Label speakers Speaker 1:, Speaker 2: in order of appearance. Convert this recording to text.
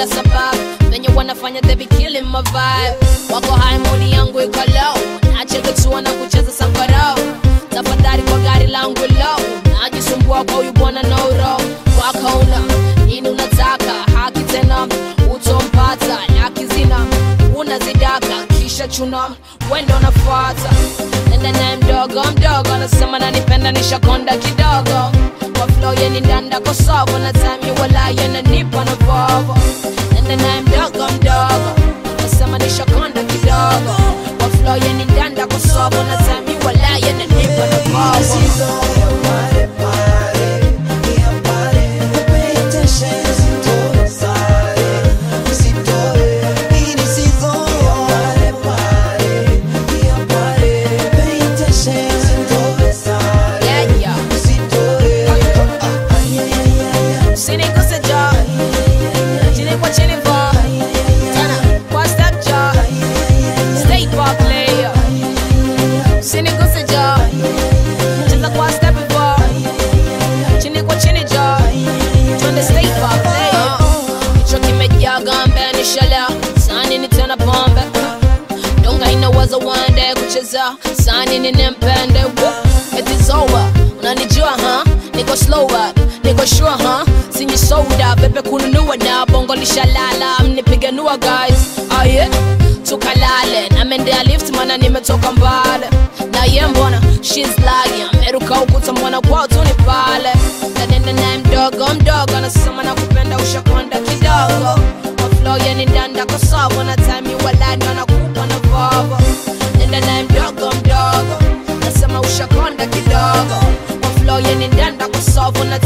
Speaker 1: bila sababu venye wanafanya they be killing my vibe wako hai mudi yangu iko low nacheketua na kucheza sankarau tafadhali kwa gari langu low najisumbua kwa huyu bwana nauro kwako una nini unataka haki tena utompata laki zina unazidaka kisha chuna wendo nafata nenda naye mdogo mdogo anasema nanipenda nishakonda kidogo kwa flow yeni ndanda kosovo na time wala yenanipa na vovo nenda naye mdogo mdogo anasema nishakonda kidogo kwa flow yeni ndanda kosovo na time wala yenanipa na vovo yeah, yeah. Usiniguse jo chini kwa chini vo tena kwa step jo stay kwa player Usiniguse jo cheza kwa step vo chini kwa chini jo twende stay kwa player hicho kimejaa gambe nishalea sani ni tena pombe donga inawaza one day kucheza sani ninempende It's over unanijua ha niko slower niko sure ha sinyi soda bebe kununua na bongo lishalala mnipiganua guys oh yeah tukalale namendea lift mana nimetoka mbale na ye mbona shes lagi ameruka ukuta mwana kwao tu ni pale nanenda naye mdogo mdogo anasema na kupenda ushakonda kidogo maflo yeni ndanda kosovo na time walani wanakupa na vovo nenda naye mdogo mdogo nasema ushakonda kidogo maflo yeni ndanda kosovo na